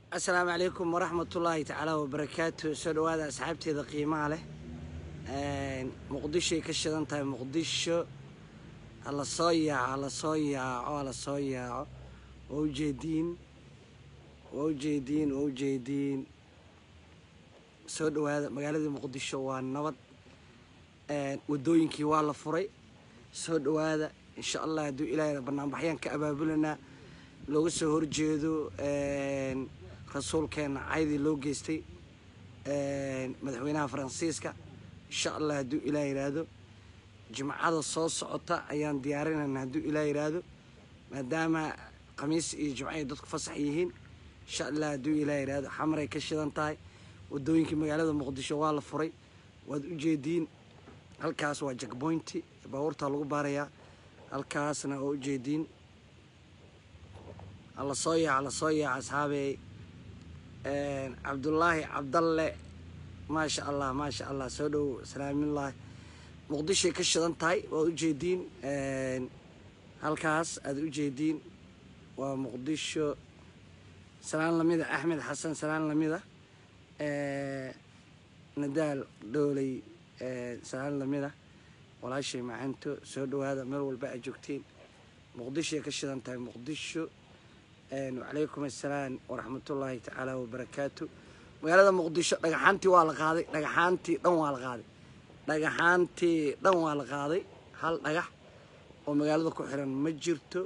asalaamu calaykum waraxmatullaahi tacaala wabarakaatu soo dhawaada asxaabteeda qiimaha leh muqdishoay ka shidan tahay muqdisho hala soo yaaco hala soo yaaco hala soo yaaco waa ujeediin waa ujeediin waa ujeediin soo dhawaada magaaladii muqdisho waa nabad wadooyinkii waa la furay soo dhawaada insha allah hadduu ilaahay banaanbaxyaan ka abaabulanaa looga soo horjeedo rasuulkeena caydii loo geystay madaxweynaha faransiiska insha allah hadduu ilaah yidhaahdo jimcada soo socota ayaan diyaarinayna hadduu ilaah yidhaahdo maadaama khamiis iyo jimco ay dadku fasax yihiin insha allah hadduu ilaah yidhaahdo xamaray ka shidan tahay wadooyinkii magaalada muqdisho waa la furay waad ujeediin halkaas waa jackpointi baabuurtaa lagu baarayaa halkaasna waa ujeediin hala soo yaac hala soo yaac asxaabey cabdullaahi cabdalle maasha allah maasha allah soo dhow salaamulaahi muqdishoay ka shidan tahay waad ujeediin halkaas aad ujeediin waa muqdisho salaan lamida axmed xasan salaan lamida nadaal dhooley salaan lamida walaashay macanto soo dhawaada meel walba aad joogtiin muqdishoay ka shidan tahay muqdisho wacalaykum assalaam waraxmatullaahi tacaala wabarakaatu magaalada muqdisho dhagaxaantii waa la qaaday dhagaxaantii dhan waa la qaaday dhagaxaantii dhan waa la qaaday hal dhagax oo magaalada ku xiran ma jirto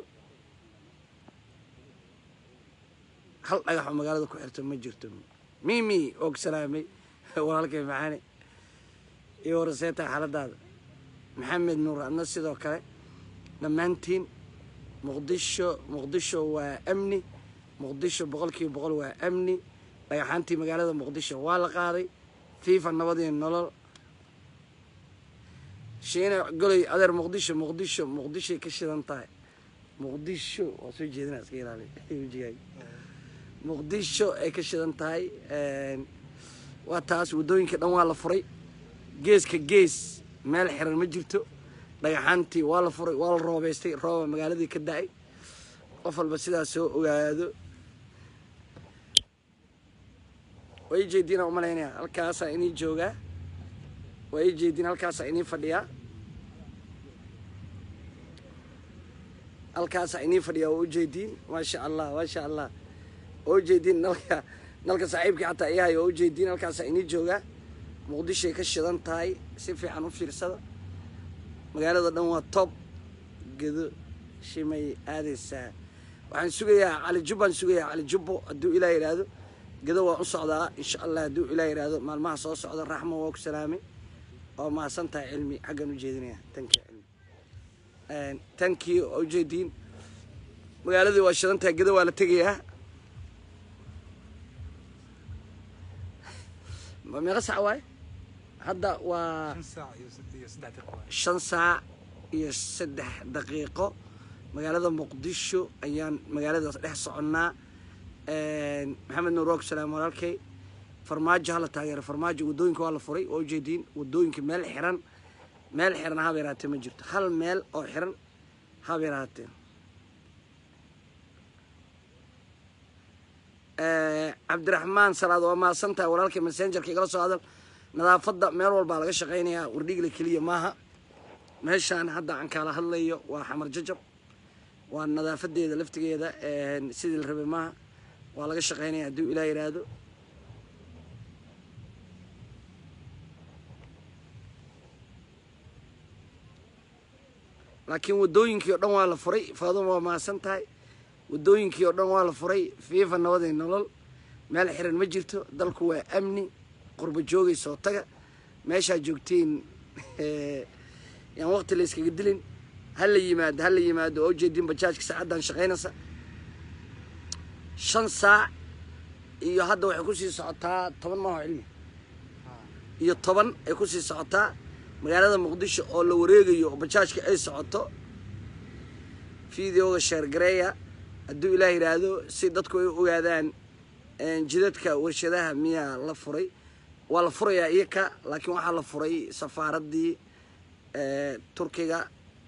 hal dhagax oo magaalada ku xirto ma jirto mimi og salaamay walaalkay maxaane iyo waraseeta xaaladaada maxamed nuur adna sidoo kale dhammaantiin muqdisho muqdisho waa amni muqdisho boqolkiiba boqol waa amni dhagaxaantii magaalada muqdisho waa la qaaday fiifa nabadii nolol shiina goley adeer muqdisho muqdisho muqdishoay ka shidan tahay muqdisho waa soo jeedina iska ilaali wejigaaga muqdisho ay ka shidan tahay waa taas waddooyinka dhan waa la furay geeska gees meel xiran ma jirto dhagaxaantii waa la furay waa la roobeystay rooba magaaladii ka da-ay qof walba sidaas soo ogaado waa ii jeediina umalaynaya halkaasaa inii joogaa waa ii jeediin halkaasaa inii fadhiyaa halkaasaa inii fadhiyaa waa ujeediin maasha allah maasha allah waa ujeediin nalka nalka saaxiibkii xataa iyahay waa ujeediin halkaasaa inii joogaa muqdishoay ka shidan tahay si fiican u fiirsada magaalada dhan waa tob gedo shimay aadaysaa waxaan sugayaa cali jubbaan sugayaa cali jubbo hadduu ilaa yidhaahdo gedo waan u socdaa insha allah hadduu ilaa yidhaahdo maalmaha soo socda raxma waa ku salaamay oo mahadsan tahay cilmi xaggan u jeedinaya tankii cilmi tankii oo ujeediin magaaladii waa shidan tahay gedo waa la tegayaa meeqa sac waaye hadda waa shan saac iyo saddex daqiiqo magaalada muqdisho ayaan magaaladaas dhex soconnaa maxamed nuur waku salaam walaalkay farmaajo hala taageero farmaajo waddooyinka waa la furay waa ujeediin waddooyinka meel xiran meel xiran haba yaraatee ma jirto hal meel oo xiran haba yaraatee cabdiraxmaan salaad waa mahadsan tahay walaalkay messengerka igala soo hadal nadaafadda meel walbaa laga shaqaynayaa wardhigle keliya maaha meeshaan hadda aan kaala hadlayo waa xamar jajab waa nadaafadeeda laftigeeda sidii la rabay maaha waa laga shaqaynaya hadduu ilaa yidhaahdo laakiin waddooyinkii oo dhan waa la furay faaduma waa mahadsan tahay waddooyinkii oo dhan waa la furay fiifa nabaday nolol meel xiran ma jirto dalku waa amni qurba joogay soo taga meeshaa joogtiin yaan waqti la yskaga dilin hala yimaado hala yimaado oo ujeediin bajaajka saacaddan shaqaynaysa shan saac iyo hadda waxay kusii socotaa toban maaho cilmi iyo toban ay kusii socotaa magaalada muqdisho oo la wareegayo oo bajaajka ay socoto videoga sheergareeya hadduu ilaah yidhaahdo si dadku ay u ogaadaan jidadka warshadaha miyaa la furay waa la furayaa iyaka laakiin waxaa la furay safaaraddii turkiga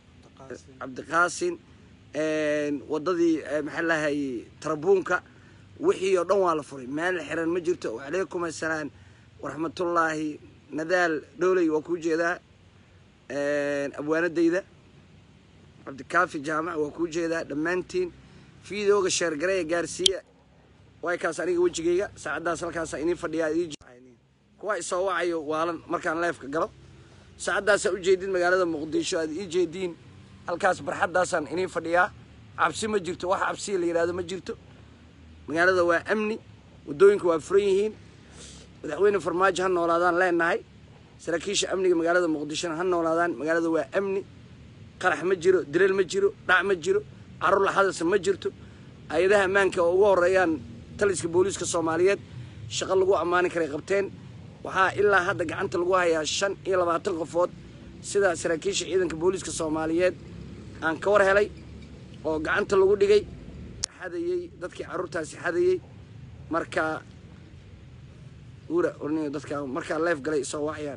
cabdiqaasin wadadii maxaa lahayay tarabuunka wixii oo dhan waa la furay meel xiran ma jirto wacalaykum assalaam waraxmatullaahi nadaal dhowley waa kuu jeedaa abwaanadayda cabdikaafi jaamac waa kuu jeedaa dhammaantiin fiidooga sheergareya gaarsiiya way kaas aniga wejigayga saacaddaas halkaasa inii fadhiyaa kuwa isoo wacayo waalan markaan leefka galo saacaddaasa ujeedin magaalada muqdisho aad ii jeediin halkaas barxaddaasaan inii fadhiyaa cabsi ma jirto wax cabsiya la yidhahdo ma jirto magaalada waa amni waddooyinka waa furan yihiin madaxweyne farmaajo ha noolaadaan leenahay saraakiisha amniga magaalada muqdishona ha noolaadaan magaalada waa amni qarax ma jiro dilal ma jiro dhac ma jiro carur laxadasa ma jirto hay-adaha ammaanka oo ugu horeeyaan taliska booliiska soomaaliyeed shaqo lagu ammaani karay qabteen waxaa ilaa hadda gacanta lagu hayaa shan iyo labaatan qofood sida saraakiisha ciidanka booliiska soomaaliyeed aan ka war helay oo gacanta lagu dhigay xadayey dadkii carruurtaasi xadayey marka ura orniyo dadka markaa leef galay isoo wacayaan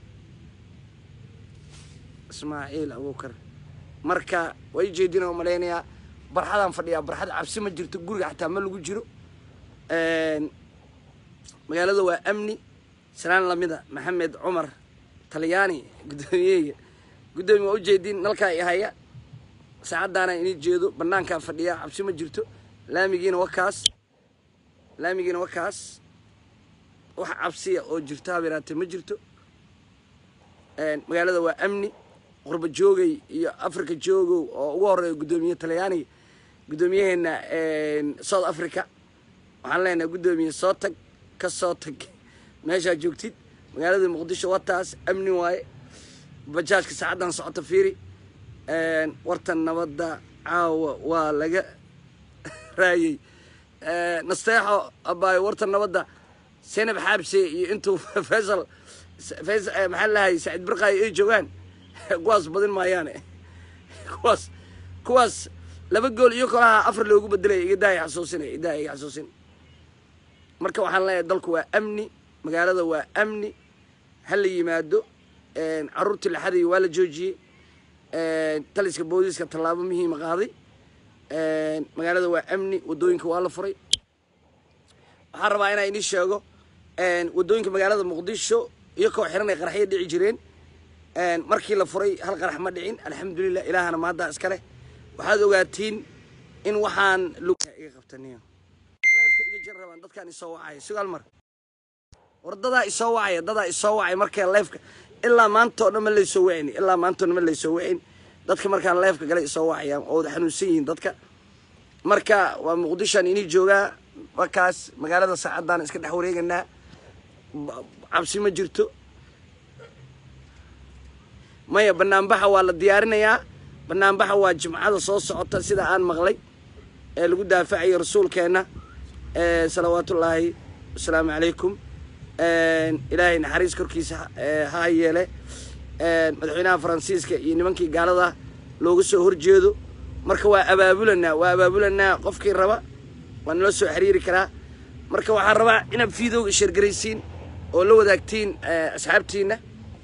ismaaciil abuukar marka way jeedina malaynayaa barxadaan fadhiyaa barxad cabsi ma jirto guriga xataa ma lagu jiro magaalada waa amni salaan lamida maxamed cumar talyaani guddoomiyeyga guddoomiye waa ujeediin nalkaa i haya saacaddaana inii jeedo banaankaa fadhiyaa cabsi ma jirto laamigiina wakaas laamigiina wakaas wax cabsiya oo jirto habeeraate ma jirto magaalada waa amni qurba joogay iyo africa joogow oo ugu horeeya guddoomiye talyaaniga guddoomiyaheena south africa waxaan leenahay guddoomiye soo tag ka soo tag meeshaa joogtid magaalada muqdisho wataas amni waaye bajaajka saacaddan socota fiiri wartan nabadda caawa waa laga raayey nasteexo abaayo wartan nabadda senab xaabse iyo intuu faysal faysal maxaa lahay saciid birqaayo ay joogaan kuwaas badin maayaane kuwaas kuwaas laba gool iyo kolaha afar loogu bedelaya igadaaya xasuusinaya idaaya iga xasuusin marka waxaan leeyahay dalku waa amni magaalada waa amni ha la yimaado carruurtii la xadayo waa la joojiyey taliska booliiska tallaabo muhiima qaaday magaalada waa amni waddooyinka waa la furay waxaan rabaa inaa inii sheego waddooyinka magaalada muqdisho iyo koo xiran ay qaraxyo dhici jireen markii la furay hal qarax ma dhicin alxamdulilah ilaahana maaddaa iska leh waxaad ogaatiin in waxaan iga qabtaniyo leefka iga jir rabaan dadkaan isoo wacaya sugaal mar war dadaa isoo wacaya dadaa isoo wacay markee leefka ilaa maanta oo dhan ma laysoo wacin ilaa maanta o dhan ma laysoo wacin dadka markaan leefka galay isoo wacayaan oo wada xanuunsan yihiin dadka marka waa muqdishoan inii joogaa markaas magaalada saacadaan iska dhex wareeganaa cabsi ma jirto maya banaanbaxa waa la diyaarinayaa banaanbaxa waa jimcada soo socota sida aan maqlay ee lagu daafacayo rasuulkeenna salawaatullaahi wasalaamu calaykum ilaahay naxariis korkiisa ha yeele madaxweynaha faransiiska iyo nimankii gaalada looga soo horjeedo marka waa abaabulanaa waa abaabulanaa qofkii raba waa nala soo xiriiri karaa marka waxaan rabaa inaad fiidowga sheergaraysiin oo la wadaagtiin asxaabtiina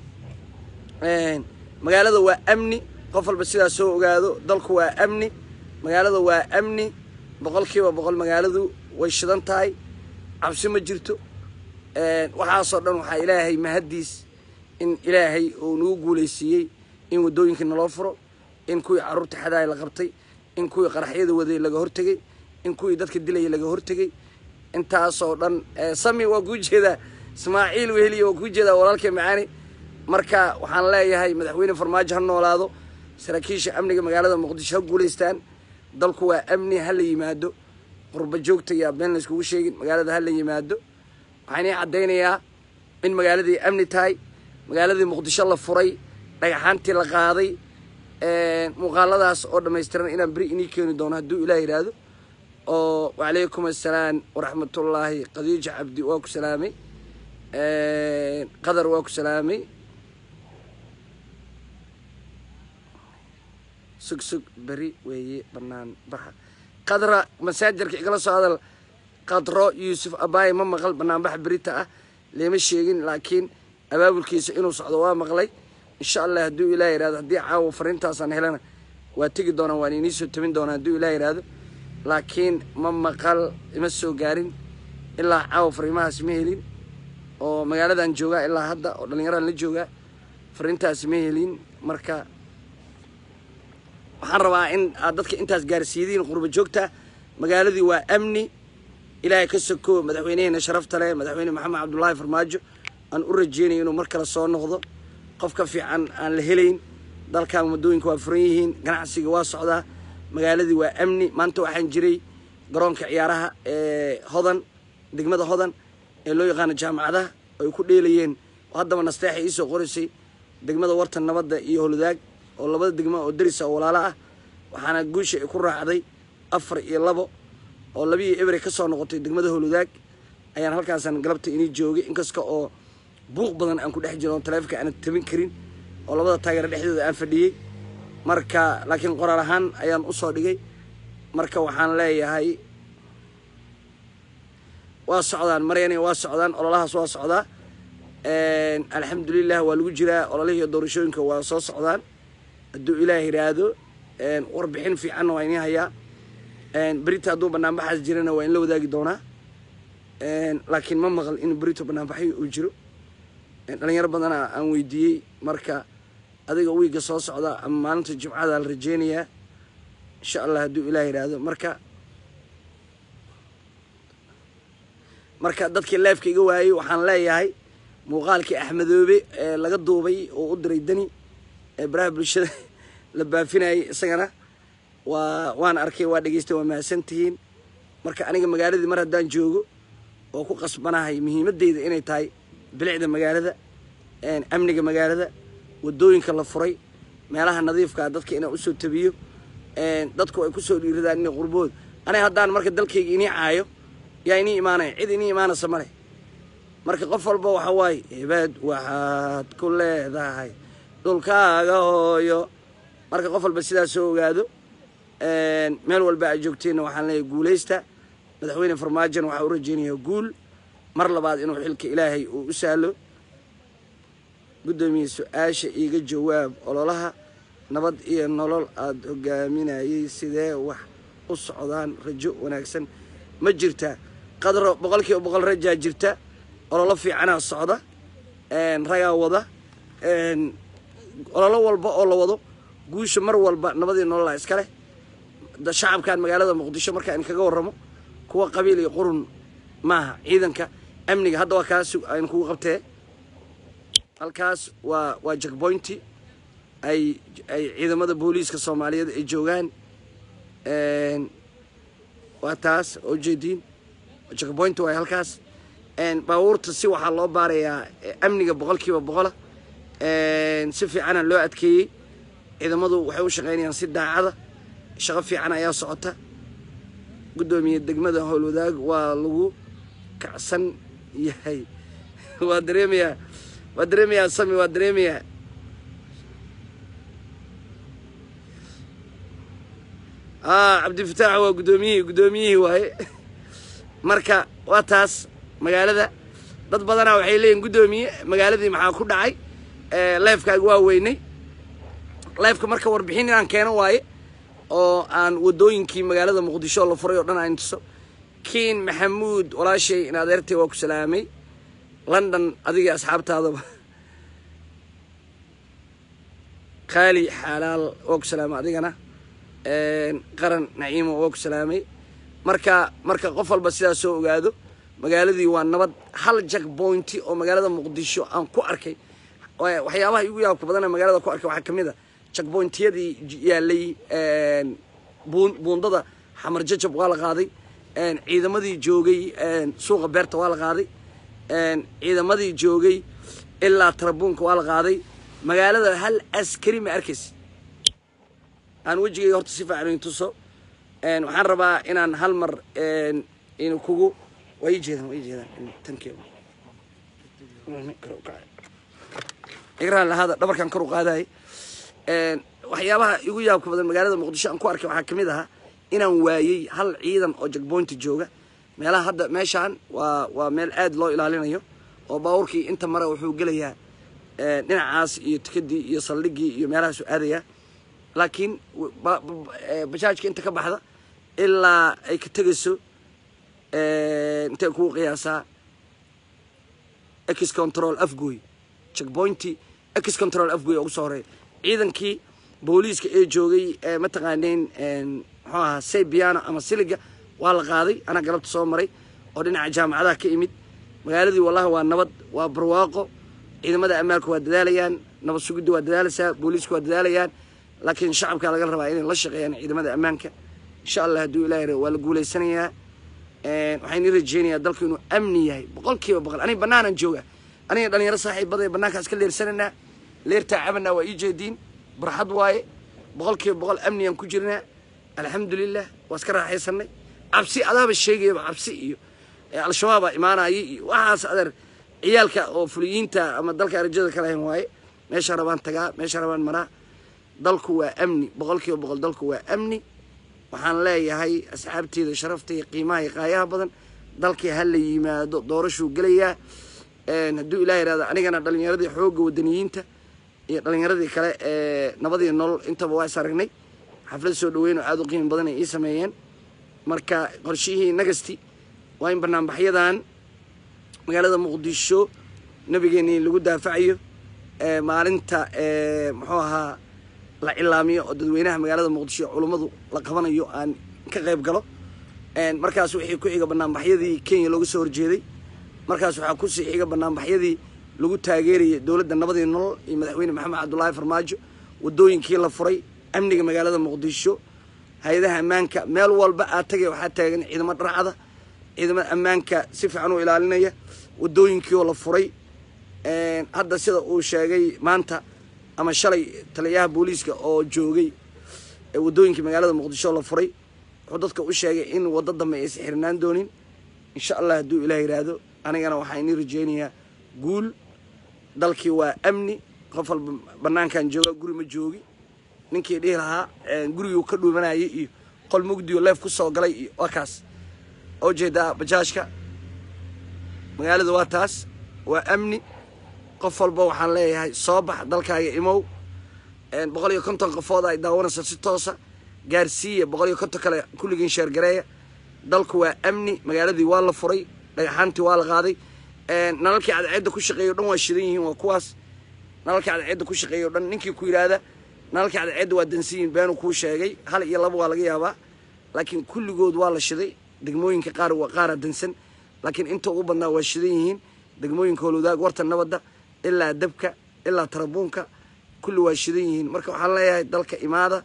magaalada waa amni qof walba sidaa soo ogaado dalku waa amni magaalada waa amni boqol kiiba boqol magaaladu way shidan tahay cabsi ma jirto waxaasoo dhan waxaa ilaahay mahaddiis in ilaahay uu nagu guulaysiiyey in waddooyinka naloo furo in kuwii carruurta xadaaya la qabtay in kuwii qaraxyada waday laga hortegey in kuwii dadka dilaya laga hortegey intaasoo dhan sami waa kuu jeedaa ismaaciil weheliya waa kuu jeedaa walaalkay macaani marka waxaan leeyahay madaxweyne farmaajo ha noolaado saraakiisha amniga magaalada muqdisho ha guulaystaan dalku waa amni ha la yimaado qurba joogta yaa been layskugu sheegin magaalada ha la yimaado waxaan ii caddaynayaa in magaaladii amni tahay magaaladii muqdisho la furay dhagaxaantii la qaaday muuqaaladaas oo dhammaystiran inaan beri inii keeni doono hadduu ilaah yidhaahdo oo wacalaykum assalaam waraxmatullaahi khadiija cabdi waa ku salaamay qadar waa ku salaamay sug sug beri weeye banaan baxa qadra masaajarka igala soo hadal qadro yuusuf abaaye ma maqal banaanbaxa berita ah leema sheegin laakiin abaabulkiisa inuu socdo waa maqlay insha allah hadduu ilaah yihahdo haddii caawa fariintaasaan helana waa tegi doonaa waan inii soo tabin doonaa hadduu ilaah yihahdo laakiin ma maqal ima soo gaarin ilaa caawa fariimahaas ma helin oo magaaladan joogaa ilaa hadda oo dhallinyaradan la joogaa fariintaas ma helin marka waxaan rabaa in aad dadka intaas gaarsiidiin qurba joogta magaaladii waa amni ilaahay ka soko madaxweyneheena sharafta leh madaxweyne maxamed cabdullaahi farmaajo aan u rajeynayo inuu mar kale soo noqdo qof ka fiican aan la helayn dalkan waddooyinka waa furan yihiin ganacsiga waa socdaa magaaladii waa amni maanta waxaan jiray garoonka ciyaaraha ee hodan degmada hodan ee loo yaqaano jaamacadaha ay ku dheelayeen haddaba nasteexa iisoo qoraysay degmada wartan nabadda iyo holudaag oo labada degmo oo darisa oo walaalo ah waxaana guusha ay ku raacday afar iyo labo oo labiiyo ebre ka soo noqotay degmada holudaag ayaan halkaasan galabta inii joogay inkasta oo buuq badan aan ku dhex jiro oo taleefonka aanan tabin karin oo labada taageero dhexdooda aan fadhiyey marka laakiin qoraal ahaan ayaan usoo dhigay marka waxaan leeyahay waa socdaan maryana waa socdaan ololahaas waa socdaa alxamdulilah waa lagu jiraa ololihii doorashooyinka waa soo socdaan hadduu ilaah yidhaahdo warbixin fiicanna waa inii hayaa berita hadduu banaanbaxaas jirana waa in la wadaagi doonaa laakiin ma maqal in berito banaanbaxyo uu jiro dhalinyaro badana aan weydiiyey marka adiga wiigga soo socda ama maalinta jimcada la rajeynayaa insha allah hadduu ilaah yidhaahdo marka marka dadkii leefka iga waayey waxaan leeyahay muuqaalkii axmedoobe ee laga duubay oo u diray dani ee baraha bulshada la baafinayay isagana waa waan arkay waa dhegeystay waa mahadsantihiin marka aniga magaaladii mar haddaan joogo oo ku qasbanahay muhiimadeyda inay tahay bilicda magaalada amniga magaalada wadooyinka la furay meelaha nadiifkaa dadka inaan usoo tabiyo dadku ay kusoo dhiiradaan inay qurbood aniga haddaan marka dalkayga inii caayo yaa inii imaanaya cid inii imaanaysa male marka qof walba waxa waaye hebad waxaad ku leedahay dhulkaaga hooyo marka qof walba sidaas soo ogaado meel walba aad joogteenna waxaan leeyahay guulaysta madaxweyne farmaajon waxaa u rajeynayaa guul mar labaad inuu xilka ilaahay uu u sahlo guddoomiye su-aasha iiga jawaab ololaha nabad iyo nolol aada hogaaminayay sidee wax u socdaan rajo wanaagsan ma jirta qadro boqol kiiba boqol rajaa jirta ololo fiicanaa socda ragaa wada ololo walba oo la wado guusha mar walba nabadii nololaa iska leh shacabkan magaalada muqdisho markaan kaga warramo kuwa qabiil iyo qurun maaha ciidanka amniga hadda waa kaas aynu kugu qabtee halkaas waa waa jackpointi ay ay ciidamada booliiska soomaaliyeed ay joogaan waa taas oo jeediin jackpointi waay halkaas baabuurta si waxaa loo baarayaa amniga boqol kiiba boqola si fiicana loo adkeeyey ciidamadu waxay u shaqaynayaan si daacada shaqo fiican ayaa socota guddoomiye degmada howlwadaag waa lagu kacsan yahay waa dareemayaa waa dareemayaa sami waa dareemayaa a cabdifataax waa guddoomiyihii guddoomiyihii waaye marka waa taas magaalada dad badanaa waxay leeyihin guddoomiye magaaladii maxaa ku dhacay leefkaaga waa weynay leefka marka warbixin inaan keeno waaye oo aan wadooyinkii magaalada muqdisho la furay oo dhan aan tuso kiin maxamuud walaashay in adeertay waa ku salaamay london adigii asxaabtaadaba qaali xaalaal waa ku salaamay adigana qaran naciimo waa ku salaamay marka marka qof walba sidaas soo ogaado magaaladii waa nabad hal jack pointi oo magaalada muqdisho aan ku arkay waxyaabaha igu yaabka badana magaalada ku arkay waxaa kamid a jackpointiyadii yaalay buundada xamar jajab waa la qaaday ciidamadii joogay suuqa beerta waa la qaaday ciidamadii joogay ilaa tarabuunka waa la qaaday magaalada hal askari ma arkaysa aan wejigay horta si fiican in tuso waxaan rabaa inaan hal mar in kugu waa ii jeedaan waa ii jeedaan tankeeda igraan lahaada dhabarkan kor u qaadaay waxyaabaha igu yaabka badan magaalada muqdisho aan ku arkay waxaa kamid ahaa inaan waayey hal ciidan oo jackpointi jooga meelaha hadda meeshaan waa waa meel aad loo ilaalinayo oo baabuurkii inta mare wuxuu gelayaa dhinacaas iyo tikadii iyo saldhigii iyo meelahaasu aadayaa laakiin bajaajka inta ka baxda ilaa ay ka tegayso intay kugu qiyaasaa ex control afgoy checkpointi ex control afgoy ugu soo horeeya ciidankii booliiska ee joogay mataqaaneen muxuu ahaa saybiano ama siliga waa la qaaday anaa galabta soo maray oo dhinaca jaamacadaha ka imid magaaladii wallahi waa nabad waa barwaaqo ciidamada ammaanka waa dadaalayaan nabad sugidda waa dadaalaysaa booliisku waa dadaalayaan laakiin shacabka laga rabaa inay la shaqeeyaan ciidamada ammaanka insha allah hadduu ilahi ra waa la guulaysanayaa waxaan ii rajeynayaa dalku inuu amni yahay boqol kiiba boqol aniga bannaanan jooga aniga dhalinyaro saaxiibada bannaankaas ka leersananaa leertaa cabanaa waa ii jeediin barxad waaye boqol kiiba boqol amnigaan ku jirnaa alxamdulilah waa iska raaxaysanay cabsi adaaba sheegayaba cabsi iyo al-shabaabaa imaanaya iyo waxaas adeer ciyaalka oo fuliyiinta ama dalka arajada ka lahayn waaye meesha rabaan tagaa meesha rabaan maraa dalku waa amni boqol kiiba boqol dalku waa amni waxaan leeyahay asxaabteeda sharafta iyo qiimaha iyo qaayaha badan dalkii ha la yimaado doorashuu gelayaa hadduu ilaah yihahdo anigana dhalinyaradii xoogga wadaniyiinta iyo dhalinyaradii kale ee nabadii nolol intaba waa is aragnay xaflad soo dhaweyn oo aada u qiimi badan ay ii sameeyeen marka qorshihii nagasti waa in banaanbaxyadan magaalada muqdisho nabigeeni lagu daafacayo maalinta muxuu ahaa la cilaamiyo oo dadweynaha magaalada muqdisho culummadu la qabanayo aan ka qayb galo markaas wixii ku xiga banaanbaxyadii kenya looga soo horjeeday markaas waxaa kusii xiga banaanbaxyadii lagu taageerayay dowladda nabadii nolol iyo madaxweyne maxamed cabdullaahi farmaajo wadooyinkii la furay amniga magaalada muqdisho hay-adaha ammaanka meel walba aad tagay waxaa taagan ciidamo dharcada ciidamada ammaanka si fiican u ilaalinaya wadooyinkii oo la furay hadda sida uu sheegay maanta ama shalay taliyaha booliiska oo joogay wadooyinkii magaalada muqdisho la furay wuxuu dadka u sheegay in waddo dambe aysan xirnaan doonin insha allah hadduu ilaah yidhaahdo anigana waxaa inii rajeynayaa guul dalkii waa amni qof walba banaankan jooga guri ma joogi ninkii dhihi lahaa guriguu ka dhuumanayay iyo qol mugdiyo leef ku soo galay iyo waa kaas oo jeedaa bajaajka magaalada waa taas waa amni qof walba waxaan leeyahay soo bax dalkaaga imow boqol iyo konton qofood ay daawanaysa si toosa gaarsiiya boqol iyo konton kale kulligiin sheergareeya dalku waa amni magaaladii waa la furay dhagaxaantii waa la qaaday nalalkii cadceedda ku shaqeeya o dhan waa shidan yihiin waa kuwaas nalalkii cadceedda ku shaqeeya o dhan ninkii ku yidhaahda nalalkii cadceedda waa dansan yihin beenuu kuu sheegay hal iyo laba waa laga yaabaa laakiin kulligood waa la shiday degmooyinka qaar waa qaara dansan laakiin inta ugu badnaa waa shidan yihiin degmooyinka howlwadaag warta nabadda ilaa dabka ilaa tarabuunka kulli waa shidan yihiin marka waxaan leeyahay dalka imaada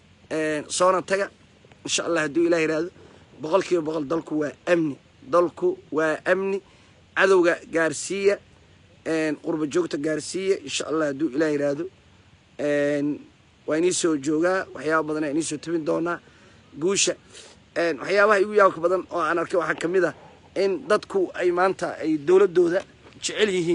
soona taga insha allah hadduu ilah yidhaahdo boqol kiiba boqol dalku waa amni dalku waa amni cadowga gaarsiiya qurba joogta gaarsiiya insha allah hadduu ilah yidhaahdo waa inii soo joogaa waxyaaba badan inii soo tabin doonaa guusha waxyaabaha igu yaabka badan oo aan arkay waxaa kamid ah in dadku ay maanta ay dowladooda jecel yihiin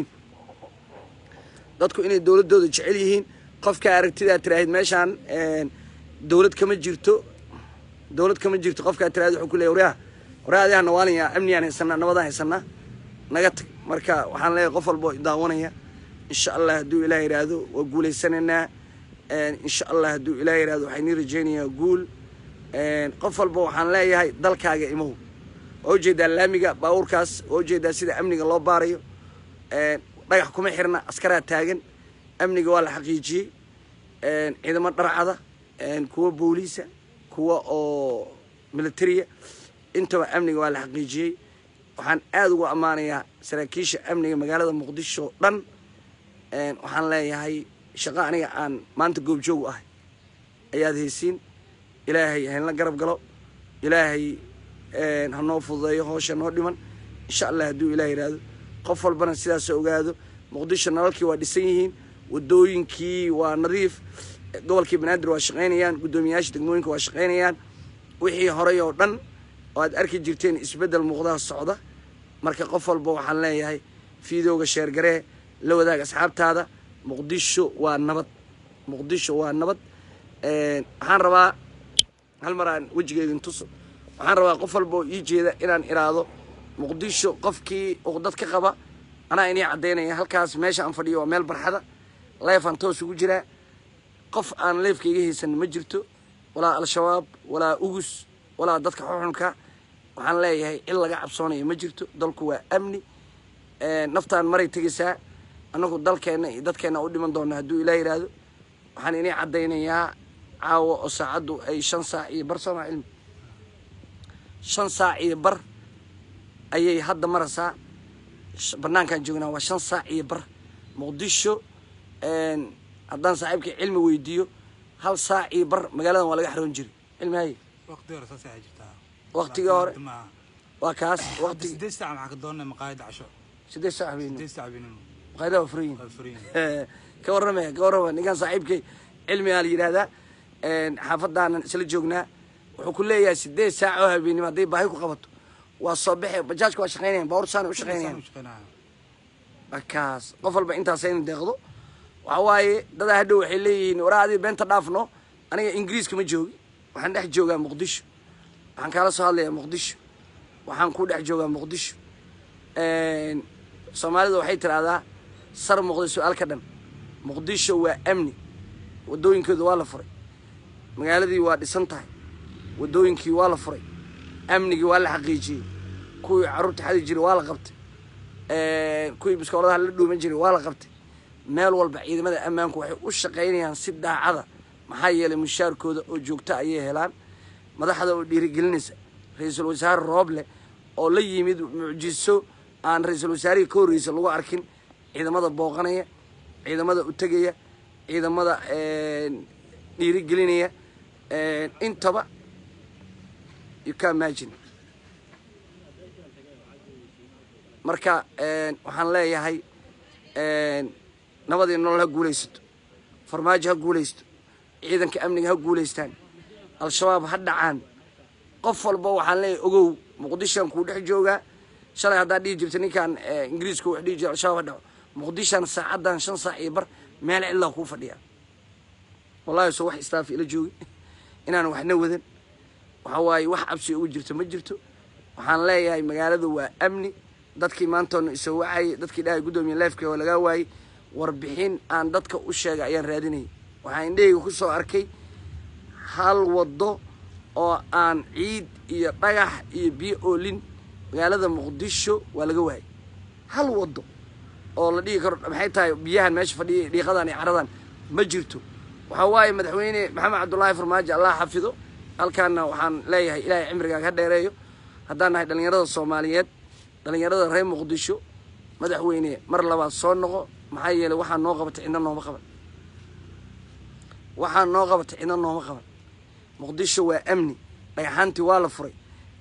dadku inay dowladooda jecel yihiin qofka aragtidaa tiraahid meeshaan dowlad kama jirto dowlad kama jirto qofkaa tiraahid wuxuu ku leeyahy waryaha waryaha adigaa nawaalaya amniyaan haysanaa nabadaan haysanaa naga tag marka waxaan leeyahay qof walba oo daawanaya insha allah hadduu ilaah yidhaahdo waa guulaysanaynaa insha allah hadduu ilaah yidhahdo waxaan nii rajaynayaa guul qof walba waxaan leeyahay dalkaaga imow waa ujeedaa laamiga baabuurkaas waa ujeedaa sida amniga loo baarayo dhagax kuma xirna askaraa taagan amniga waa la xaqiijiyey ciidamo dharcada kuwa booliisa kuwa oo militariya intaba amniga waa la xaqiijiyey waxaan aada ugu ammaanayaa saraakiisha amniga magaalada muqdisho o dhan waxaan leeyahay shaqo aniga aan maanta goobjoog u ahay ayaad haysiin ilaahay haynla garab galo ilaahay ha noo fududeeyo hoosha noo dhiman insha allah hadduu ilaah yidhaahdo qof walbana sidaas ogaado muqdisho nalalkii waa dhisan yihiin wadooyinkii waa nadiif gobolkii banaadir waa shaqaynayaan guddoomiyayaasha degmooyinka waa shaqaynayaan wixii horay oo dhan oo aad arki jirteen isbeddel muuqdaha socda marka qof walba waxaan leeyahay fiidowga sheergaree la wadaag asxaabtaada muqdisho waa nabad muqdisho waa nabad waxaan rabaa hal mar aan wejigeedin tuso waxaan rabaa qof walba oo ii jeeda inaan iraado muqdisho qofkii uqdad ka qaba anaa inii caddaynaya halkaas meesha aan fadhiyo waa meel barxada leefaan toos ugu jiraa qof aan leefka iga haysan ma jirto walaa al-shabaab walaa ugus walaa dadka xuxunka waxaan leeyahay cid laga cabsoonayo ma jirto dalku waa amni naftaan maray tegaysaa annagu dalkeenna iyo dadkeenna u dhiman doona hadduu ilaah yidhaahdo waxaan inii caddaynayaa caawa oo saacaddu ay shan saac iyo bar sooma cilmi shan saac iyo bar ayay hadda maraysaa banaankaan joognaa waa shan saac iyo bar muqdisho haddaan saaxiibkii cilmi weydiiyo hal saac iyo bar magaaladan waa laga xaroon jiray cilmi haye waqti hore saasay ay jirtaa Waqtigii hore? maaha waa kaas hadda waqti sideed saac maxaa ka doonay maqaayada casho sideed saac habeenimo sideed saac habeenimo maqaayadaha waa furan yihiin waa furan yihiin. ka warramaya ka warrama ninkaan saaxiibkay cilmigaa la yidhaahdaa xaafadaanan isla joognaa wuxuu ku leeyahay sideed saac oo habeenimo hadday baahi ku qabato waa soo baxe bajaajka waa shaqaynayan baabuur saana u shaqaynayan Saan u shaqeynaya. markaas qof walba intaas in deeqdo waxa waaye dadaa hadhow waxay leeyihiin waraa adii beenta dhaafno aniga ingiriiska ma joogi waxaan dhex joogaa muqdisho waxaan kaala soo hadlayaa muqdisho waxaan ku dhex joogaa muqdisho soomaalida waxay tidhaahdaa sar muuqda su-aal ka dhan muqdisho waa amni waddooyinkooda waa la furay magaaladii waa dhisan tahay waddooyinkii waa la furay amnigii waa la xaqiijiyey kuwii carruurta xadi jiray waa la qabtay kuwii biskooladaha la dhuuman jiray waa la qabtay meel walba ciidamada ammaanku waxay u shaqaynayaan si daacada maxaa yeelay mushaarkooda oo joogto ayay helaan madaxda oo dhiirigelinaysa ra-iisul wasaare rooble oo la yimid mucjiso aan ra-iisul wasaarihii ka horreysa lagu arkin ciidamada booqanaya ciidamada u tegaya ciidamada dhiirigelinaya intaba you can imagine marka waxaan leeyahay nabadii nolol ha guulaysato farmaajo ha guulaysto ciidanka amniga ha guulaystaan al-shabaab ha dhacaan qof walba waxaan leeyahay ogow muqdishaan kuu dhex joogaa shalay haddaad dhihi jirta ninkaan ingiriiska wax dhihi jira al-shabaab ha dhaco muqdishaan saacaddan shan saac iyo bar meel cidlaa kuu fadhiyaa wallahi soo wax istaafi ila joogi inaan waxna wadan waxa waaye wax cabsi ugu jirto ma jirto waxaan leeyahay magaaladu waa amni dadkii maantoona isoo wacayay dadkii dhahay guddoomiye leefka oo lagaa waayey warbixin aan dadka u sheegay ayaan raadinayay waxaan indhahayga ku soo arkay hal waddo oo aan ciid iyo dhagax iyo biyo oolin magaalada muqdisho waa laga waayay hal waddo oo la dhihi karo maxay tahay biyahan meesha fadhiya dhiiqadan iyo caradan ma jirto waxaa waaye madaxweyne maxamed cabdullaahi farmaajo allah xafido halkaana waxaan leeyahay ilaahay cimrigaa ka dheereeyo haddaan nahay dhallinyarada soomaaliyeed dhallinyarada reer muqdisho madaxweyne mar labaad soo noqo maxaa yeelay waxaa noo qabatay cidna nooma qaban waxaa noo qabatay cidna nooma qaban muqdisho waa amni dhagaxaantii waa la furay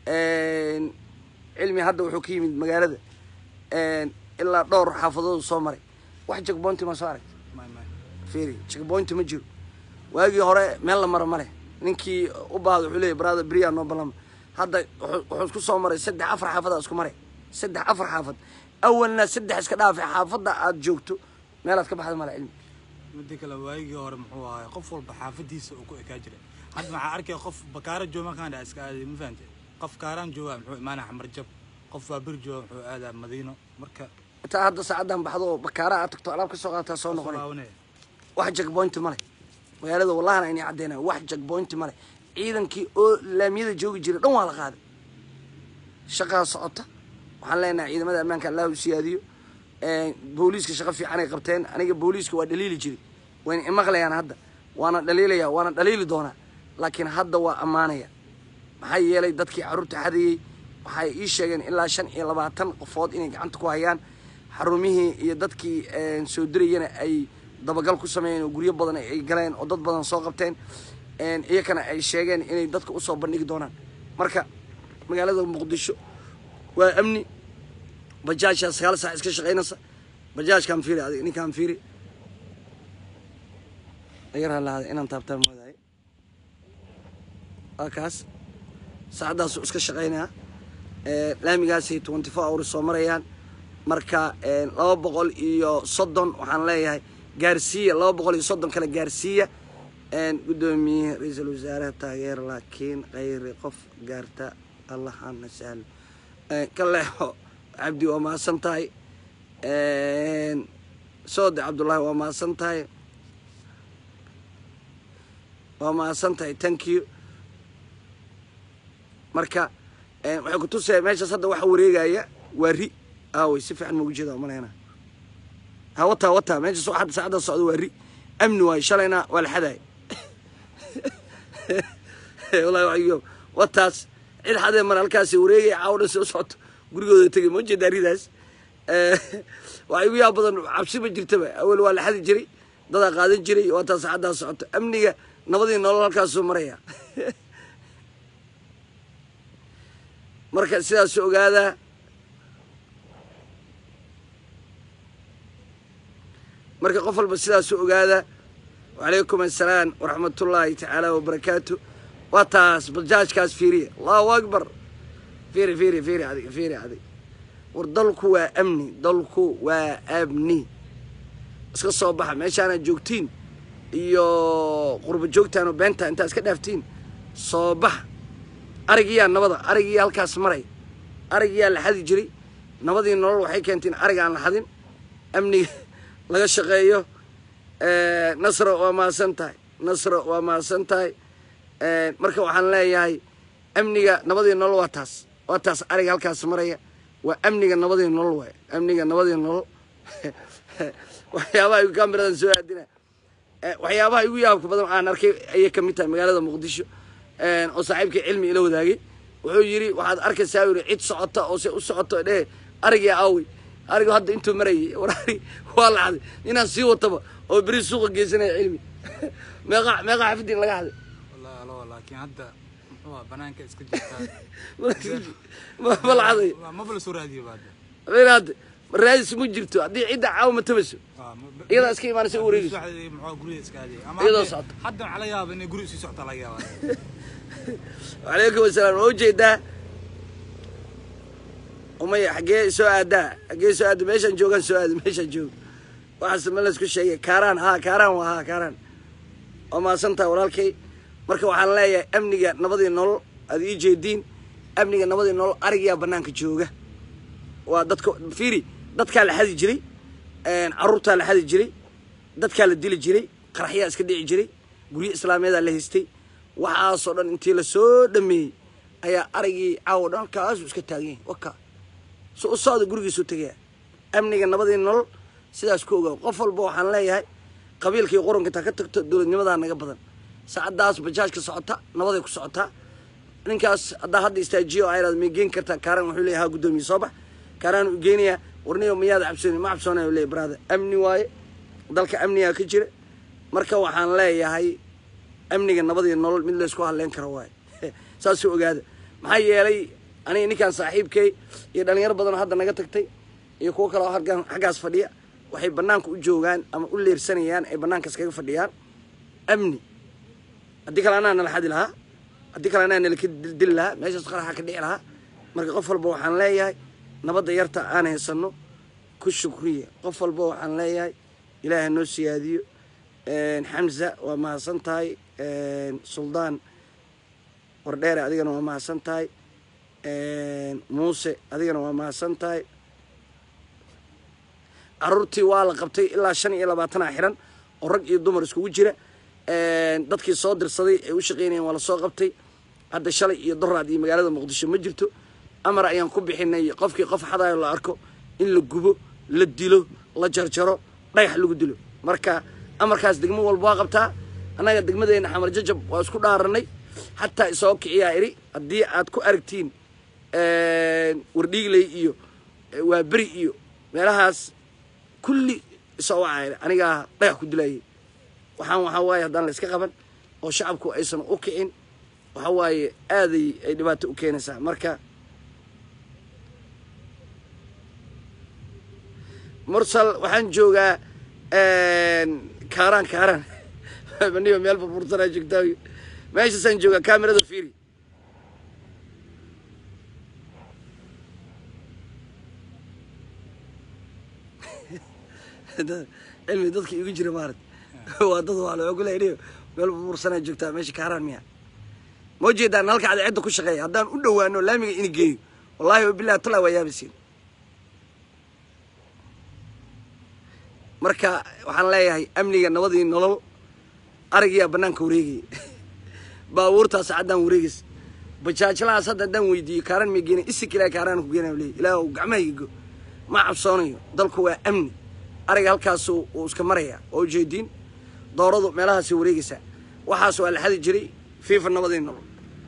cilmi hadda wuxuu ka yimid magaalada ilaa dhowr xaafadoodu soo maray wax jagboonti ma soo aragta May- may. fiiri jagboonti ma jiro waagii hore meel la maro male ninkii u baahda wuxuu leeyahy brother beriyaa noo ballama hadda wuxuu wuxuu isku soo maray saddex afar xaafadaa isku maray saddex afar xaafad awalna saddex iska dhaafay xaafadda aad joogto meelaad ka baxda male cilmi midda kale waagii hore muxuu ahay qof walba xaafadiisa uu ku ekaa jiray hadda waxaa arkaya qof bakaara jooga markaan dhaa iska aaday ma fahante qof kaaraan jooga muxuu imaanaa xamar jab qof waa bir jooga muxuu aadaa madiino marka intaa hadda saacaddan baxdo oo bakaara aad tagto alaab ka soo qaadataa soo noqonay laabanaya wax jagboynti male magaalada wallahana inay caddeynaya wax jagboynti male ciidankii oo laamiyada joogi jiray dhan waa la qaaday shaqaa socota waxaan leenahay ciidamada ammaanka allah u siyaadiyo booliiska shaqo fiican ay qabteen aniga booliiska waa dhaliili jiray wayna imaqlayaan hadda waana dhaliilaya waana dhaliili doonaa laakiin hadda waa ammaanaya maxaa yeelay dadkii carruurta xadayey waxay ii sheegeen ilaa shan iyo labaatan qofood inay gacanta ku hayaan xarumihii iyo dadkii soo dirayana ay dabagal ku sameeyeen oo guryo badan ay galeen oo dad badan soo qabteen iyakana ay sheegeen inay dadka usoo bandhigi doonaan marka magaalada muqdisho waa amni bajaajaa sagaal saac iska shaqaynaysa bajaajkaan fiiri adiga ninkaan fiiri agar halaada inaan taabtaan moodahay waa kaas saacaddaasuu iska shaqaynayaa laamigaasay twenty four hours soo marayaan marka laba boqol iyo soddon waxaan leeyahay gaarsiiya laba boqol iyo soddon kale gaarsiiya guddoomiye ra-iisul wasaaraha taageer laakiin khayri qof gaarta allahana sahlo ka leexo cabdi waa mahadsan tahay soode cabdullaahi waa mahadsan tahay waa mahadsan tahay thank you marka eh, waxay ku tusaya meeshaas hadda waxa wareegaya waa ri aawey si fiican maugu jeeda maleyna ha wataa wataa meeshaas waxa hadda saacadda socda waa ri amni waayo shalayna waa la xadaay wallahi waxyo wataas cid xadee mar halkaasi wareegaya caawo dhan si u socoto gurigooda tegay ma ujeedaa ridaas waxaa igu yaab badan cabsi ma jirtaba awel waa la xadi jiray dadaa qaadan jiray waa taa saacaddaa socoto amniga nabadii nolol halkaasuu maraya marka sidaas ogaadaa marka qof walba sidaasu ogaada wacalaykum assalaam waraxmatullaahi tacaala wabarakaatu waa taas bajaajkaas fiiriya allahu akbar fiiri fiiri fiiri adiga fiiri adiga war dalku waa amni dalku waa amni iska soo baxa meeshaanaad joogtiin iyo qurba joogtaan oo beenta intaa iska dhaaftiin soo baxa arigiyaa nabada arigiyaa halkaas maray arigiyaa la xadi jiray nabadii nolol waxay keenteen ariga aan la xadin amniga laga shaqeeyo nasro waa mahadsan tahay nasro waa mahadsan tahay marka waxaan leeyahay amniga nabadii nolol waa taas waa taas ariga halkaas maraya waa amniga nabadii nolol waay amniga nabadii nolol waxyaabaha igu kamiradan soo aadina waxyaabaha igu yaabka badan aan arkay ayay kamid tahay magaalada muqdisho oo saaxiibkii cilmi ila wadaagay wuxuu yidhi waxaad arkaysaa yidhi cid socota oo se u socoto dhehe arigii aawey arigu hadda intuu marayay war ari waa la xaday inaan sii wataba oo beri suuqa geysanaya cilmi meeqa meeqa xafidin laga xaday wallahi alo laakiin hadda muxuu ahaa banaanka iska jirtaa ma ma la xaday maba la soo raadiyo ba hadda habeen hadda raadis ma jirto haddii cidda caawa ma tabayso Waa, ma- iyadaa iska imaanaysa u wareegayso Subaxdii muxuu guriga iska aadayay ama Iyadoo hadda- socota. hadda waxaa laga yaaba inay guriga sii socota laga yaaba wacalaykum asalaam waa ujeedaa umaya xaggee soo aadaa xaggee soo aada meeshaan joogaan soo aada meeshaan joog waxaas ma laysku sheegay kaaraan haa kaaraan waa haa kaaraan waa mahadsantaha walaalkay marka waxaan leeyahay amniga nabadii nolol aad ii jeediin amniga nabadii nolol arigiyaa banaanka jooga waa dadka fiiri dadkaa la xadi jiray caruurtaa la xadi jiray dadkaa la dili jiray qaraxyaa iska dhici jiray guryo islaamiyadaa la haystay waxaasoo dhan intii lasoo dhameeyey ayaa arigii caawo dhan halkaasuu iska taagan yahay waka so u socda gurigiisuu tegaya amniga nabadii nolol sidaas ku ogaa qof walba waxaan leeyahay qabiilkii qoranka intaa ka tagto dowladnimadaa naga badan saacadaas bajaajka socota nabaday ku socotaa ninkaas haddaa hadda istaajiyo oo ayraad may geen kartaa kaaran wuxuu leeyahay haa guddoomiye soo bax kaaraan u geenayaa warniyo miyaad cabsooni ma cabsoonayo leeyahay brother amni waaye dalka amnigaa ka jira marka waxaan leeyahay amniga nabadii nolol mid laysku hadleyn karo waaye saasuu ogaada maxaa yeelay aniga ninkaan saaxiibkay iyo dhalinyaro badanoo hadda naga tagtay iyo kuwo kale oo halkan xaggaas fadhiya waxay banaanka u joogaan ama u leersanayaan ay banaankaas kaga fadhiyaan amni haddii kale anaa nala xadi lahaa haddii kale anaa nala ka dildili lahaa meeshaas qaraxa ka dhici lahaa marka qof walba waxaan leeyahay nabadda yarta aan haysano ku shukriya qof walba waxaan leeyahay ilaahay noo siyaadiyo xamza waa mahadsan tahay suldaan wardheere adigana waa mahadsan tahay muuse adigana waa mahadsan tahay caruurtii waa la qabtay ilaa shan iyo labaatana xiran oo rag iyo dumar iskugu jira dadkii soo dirsaday ee u shaqeynayeen waa lasoo qabtay hadda shalay iyo doraad iyo magaalada muqdisho ma jirto amar ayaan ku bixinay qofkii qof xadayo la arko in la gubo la dilo la jarjaro dhagax lagu dilo marka amarkaas degmo walba waa qabtaa annaga degmadeena xamar jajab waa isku dhaaranay xataa isoo kiciyaa iri haddii aad ku aragtiin wardhiigley iyo waa beri iyo meelahaas kulli isoo wacaa anigaa dhagax ku dilayay waxaan waxaa waaye haddaan la iska qaban oo shacabku aysan u kicin waxa waaye aaday ay dhibaato u keenaysaa marka mursal waxaan joogaa kaaraan kaaraan maniba meel burbursanaa joogtaa meeshaasaan joogaa kaamirada fiiri cilmi dadka igu jira maarat waa dad waa la ogolay meel burbursanaa joogtaa meesha kaaraan miya ma ujeedaan halka cadceedda ku shaqeeya haddaan u dhowaano laamiga ini geeyo wallahi wabillahi talaa waa yaabaysiin marka waxaan leeyahay amniga nabadii nolol arigiyaa banaanka wareegaya baabuurtaa sacaddaan wareegaysa bajaajlahaas hadda haddaan weydiiyo kaaran ma geena isik ilaa kaaraan ku geena leey ilaah gacmahayga go ma cabsoonayo dalku waa amni ariga halkaas uu iska maraya oo ujeediin dooradu meelahaasay wareegaysaa waxaas waa la xadi jiray fiifa nabadii nolol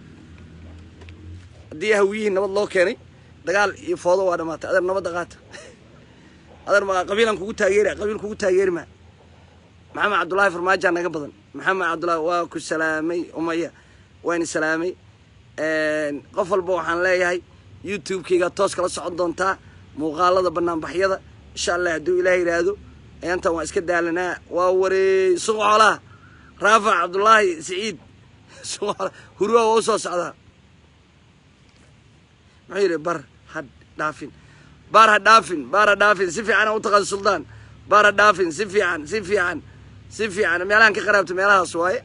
haddii hawiyihii nabad loo keenay dagaal iyo foodo waa dhamaatay adeer nabadda qaata adeer ma qabiilan kugu taageeri qabiil kugu taageeri maa maxamed cabdullaahi farmaajaa naga badan maxamed cabdullaahi waa ku salaamay umaya waan salaamay qof walba waxaan leeyahay youtube-kayga toos kala socon doontaa muuqaalada banaanbaxyada insha allah hadduu ilaah yidhaahdo intan waa iska daalanaa waa wareey suq xoolaha raafac cabdullaahi siciid suq xoolaha hurwa waa u soo socdaa muxuu yidhi bar ha dhaafin baar ha dhaafin baar ha dhaafin si fiican u taqaan suldaan baar ha dhaafin si fiican si fiican si fiican meelahan ka qaraabta meelahaas waaye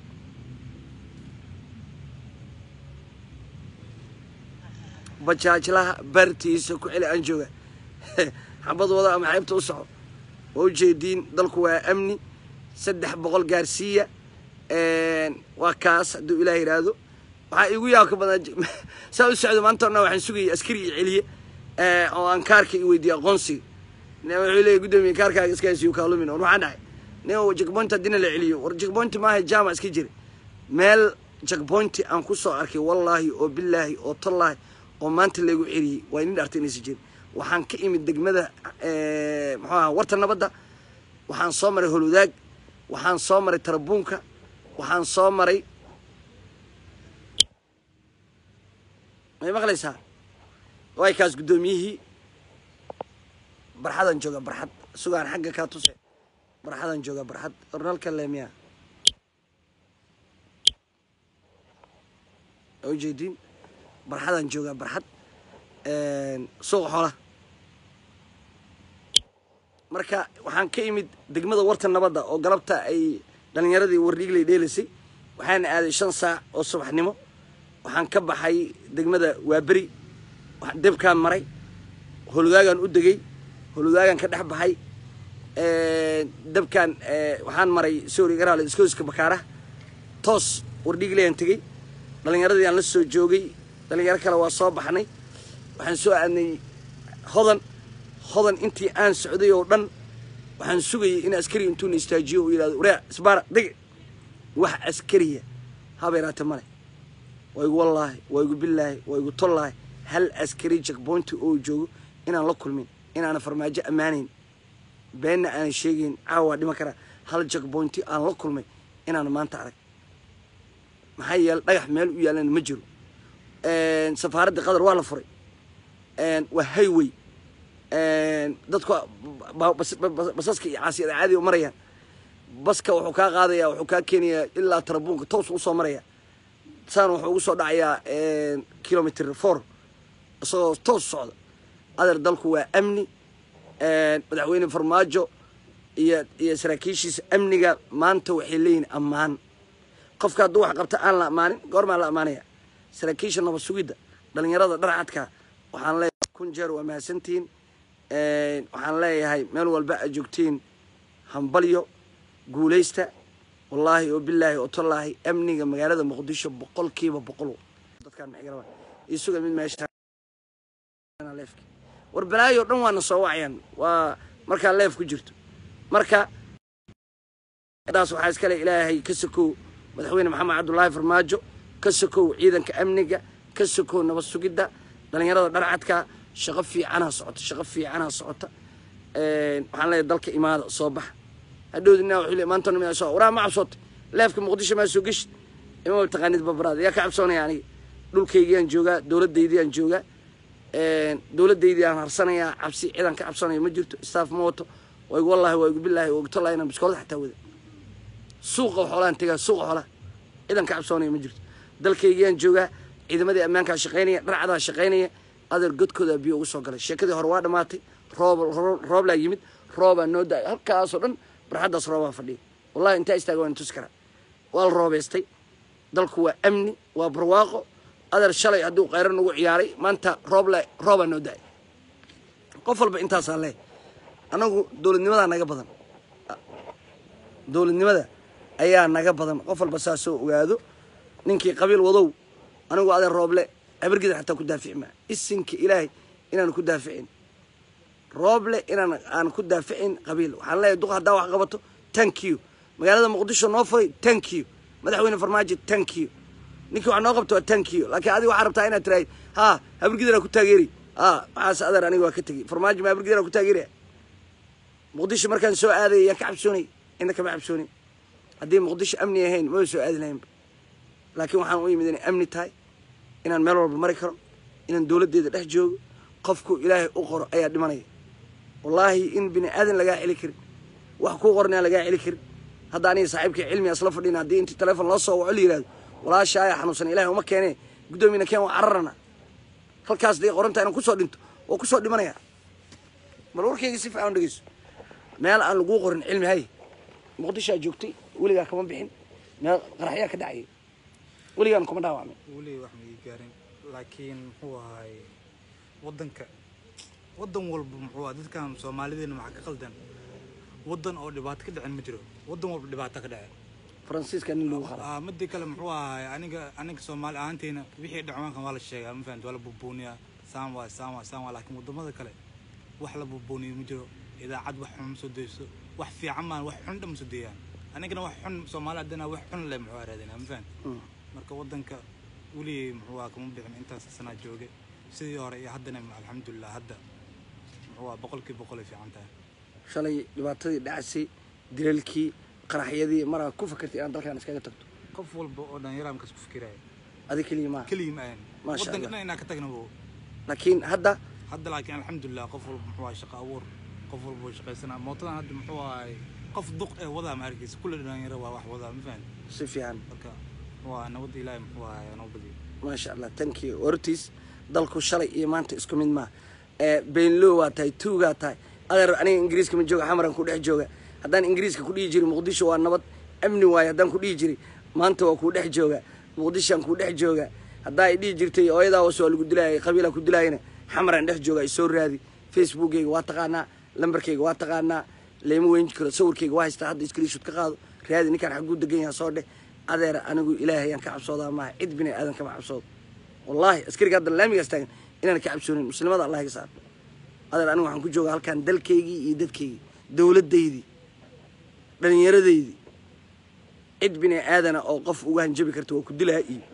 bajaajlaha bartiisa ku celi aan jooga xabad wada ama xeybta u soco waa ujeediin dalku waa amni saddex boqol gaarsiiya waa kaas hadduu ilaah yidhaahdo waxaa igu yaabka badan saa u socdo maanta orna waxaan sugayay askari iyo celiye oo aan kaarka i weydiiye aqoonsiga wuxuu leeyahy guddoomiye kaarkaaga iska haysiyo kaalumin war waxaan dhahay nin jagboint haddina la celiyo war jagboint maaha jaama iska jira meel jagbointi aan ku soo arkay wallaahi oo bilaahi oo tallaahi oo maanta laygu celiyey waa inin dhartay inaysa jirin waxaan ka imid degmada muxuu aha warta nabadda waxaan soo maray holwadaag waxaan soo maray tarabuunka waxaan soo maray may maqlaysaa waay kaas guddoomiyihii barxadan jooga barxad sugaan xagga kaa tuse barxadan jooga barxad ornalka leemiya ujeediin barxadan jooga barxad suuqa xoolaha marka waxaan ka imid degmada warta nabadda oo galabta ay dhalinyaradii wardhiigley dheelaysay waxaana aaday shan saac oo subaxnimo waxaan ka baxay degmada waaberi debkaan maray holwadaagaan u degay holwadaagaan ka dhex baxay debkaan waxaan maray sori garaale iskooska bakaaraha toos wardhiigleyaan tegey dhalinyaradii aan la soo joogay dhalinyaro kale waa soo baxnay waxaan soo aadnay hodan hodan intii aan socday oo dhan waxaan sugayay in askari intuuna istaajiyo uu yidhahdo waraa isbaara deg wax askariya habeeraate male waa igu wallaahi waa igu billaahi waa igu tollaahi hal askari jakboynti oo joogo inaan la kulmin inaana farmaajo ammaanayn beenna aanan sheegayn caawa waa dhiman karaa hal jakboynti aan la kulmay inaan maanta arag maxaa yeele dhagax meel u yaalana ma jiro safaaradda qatar waa la furay waa highway dadku basaska iyo caasiyada caadiga marayaan baska wuxuu kaa qaadaya wuxuu kaa keenayaa ilaa tarabuunka toos usoo maraya saan wuxuu ugu soo dhacayaa kilomitr four isagoo toos socda adeer dalku waa amni madaxweyne farmaajo iyo iyo saraakiishiisa amniga maanta waxay leeyihin ammaan qofka hadduu wax qabta aan la ammaanin goormaa la ammaanaya saraakiisha nabad sugidda dhalinyarada dharcadka waxaan leeyahay kun jeer waa mahadsantihiin waxaan leeyahay meel walba aad joogtiin hambalyo guulaysta wallaahi oo bilaahi oo tallaahi amniga magaalada muqdisho boqolkiiba boqol dadkaan maxay garabaan isuga mid meesha leefki war balaayo dhan waana soo wacayaan waa markaa leef ku jirto marka daas waxaa iskale ilaahay ka sokow madaxweyne maxamed cabdullaahi farmaajo ka sokow ciidanka amniga ka sokow nabad sugidda dhalinyarada dharcadka shaqo fiicanaa socota shaqo fiicanaa socota waxaan leeyahay dalka imaada soo baxa hadhowdina wuxuu leeyahay maanta nima soo waraa ma cabsootay leefka muqdisho maa soo geshid ima taqaanid babaraada yaa ka cabsoonaya aniga dhulkaygiyaan joogaa dowladdaydiyaan joogaa dowladdaydii aan harsanayaa cabsi ciidan ka cabsanayo ma jirto staff ma wato waa igu wallaahi waa igu billaahi waa igu tollahi inaan biskoolada xataa wada suuqa xoolaan tegaa suuqa xoolaha ciidan ka cabsoonaya ma jirto dalkaygiyaan joogaa ciidamadii ammaankaa shaqaynaya dharcadaa shaqaynaya adeer godkoodaa biyo ugu soo galay sheekadii hore waa dhammaatay roob rooblaa yimid roobaa noo da halkaasoo dhan barxaddaas roobaa fadhiya wallahi intaa istaaga waan tusi karaa waa la roobeystay dalku waa amni waa barwaaqo adeer shalay hadduu khayran ugu ciyaaray maanta rooble roobaa noo da-ay qof walba intaasaa leeh anagu dowladnimadaa naga badan dowladnimada ayaa naga badan qof walba saasoo ogaado ninkii qabiil wadow anigu adeer rooble habargida xataa ku daafici maa isinka ilaahay inaan ku daaficin rooble inaan aan ku daaficin qabiil waxaan leeyahay duq haddaa wax qabato thank you magaalada muqdisho noo furay thank you madaxweyne farmaajo thank you ninkii wax noo qabto waa thank you laakiin adiga waxaa rabtaa inaad tiraahid ha habargidanaa ku taageeri ha maxaas adeer aniga waa ka tegey farmaajo ma habargidanaa ku taageeraya muqdisho markaan soo aadaya yaan ka cabsoonay ina kama cabsoonin haddii muqdisho amni ahayn maba soo aadi lahaynba laakiin waxaan u yimid inay amni tahay inaan meel walba mari karo inaan dowladdeeda dhex joogo qofku ilaahay u qoro ayaa dhimanaya wallaahi in bini aadan lagaa celi karin wax kuu qornaa lagaa celi karin hadda aniga saaxiibkii cilmi asla fadhina haddii intii teleefon loo soo waco la yihahdo walaasha ayaa xanuunsan ilahay uma keenee guddoomiyana keen waa cararana halkaas dee qoranta inaan kusoo dhinto waa kusoo dhimanaya bal warkayga si fiican u dhegeyso meel aan laguu qorin cilmi hay muqdishoaa joogtay weligaa kama bixin meel qaraxyaa ka dhacayay weligaan kuma dhaawacmin weli wax ma ii gaarin laakiin muxuu ahaay waddanka waddan walba muxuu ahaa dadkan soomaalideena maxaa ka qaldan waddan oo dhibaato ka dhicin ma jiro waddan walba dhibaato ka dhacay faransiiska nin lagu qala Ah, midda kale muxuu ahaay aniga aniga soomaali ahaanteyna wixii dhacwaankan waa la sheegaa ma fahamti waa la bubuuniyaa saan waa saan waa saan waa laakiin wadamada kale wax la bubuuniyo ma jiro idaacad wax xun ma soo deyso wax fiican maan wax xun dhan ma soo deeyaan anigana wax xun soomaali haddana wax xun le muxuu araadinaa ma fahamti marka waddanka weligay muxuu ahaa kama bixin intaas sanaa jooge sidii hore iyo haddana alxamdulilah hadda muxuu ahaa boqolkii boqol ay fiican tahay shalay dhibaatadii dhacaysay dilalkii qaraxyadii maraa ku fakartay inaad dalkan iskaga tagto qof walba oo dhalinyara markaas ku fikiraya adi keliya maaha keligii ma ahan Maasha waddanka Allah. dhan inaa ka tagna wo laakiin hadda hadda laakiin alxamdulilah qof walba muxuu ahay shaqo abuur qof walba way shaqaysanaa mootadan hadda muxuu ahay qof duq ee wadaa ma arkaysa kulli dhalinyaro waa wax wadaa ma fahan si fiican marka waa nabadda ilaahay muxuu ahay noo badiyo maasha allah tankii ortiis dalku shalay iyo maanta isku mid maaha ee beenlow waa tahay tuugaa tahay adeer aniga ingiriiska ma jooga xamaran ku dhex jooga haddaan ingiriiska ku dhihi jiray muqdisho waa nabad amni waaye haddaan ku dhihi jiray maanta waa kuu dhex jooga muqdishoan kuu dhex jooga haddaa ay dhihi jirtay ooyadaa was waa lagu dilaayay qabiilaa ku dilaayana xamaran dhex jooga ay soo raadi facebookeyga waa taqaanaa lambarkeyga waa taqaanaa leyma weyn karo sawirkeyga waa haystaa hadda screenshot ka qaado raadi ninkaan xagguu degan yaha soo dheh adeer anigu ilaahay ayaan ka cabsoodaa maaha cid bini aadan kama cabsoodo wallaahi askariga hadda laamigaas taagan inaan ka cabsoonin muslimada allah iga saar adeer anigu waxaan ku joogaa halkaan dalkaygii iyo dadkaygii dowladdaydii dhallinyaradaydii cid bini aadana oo qof uga hanjabi karta waa ku dilaa iyo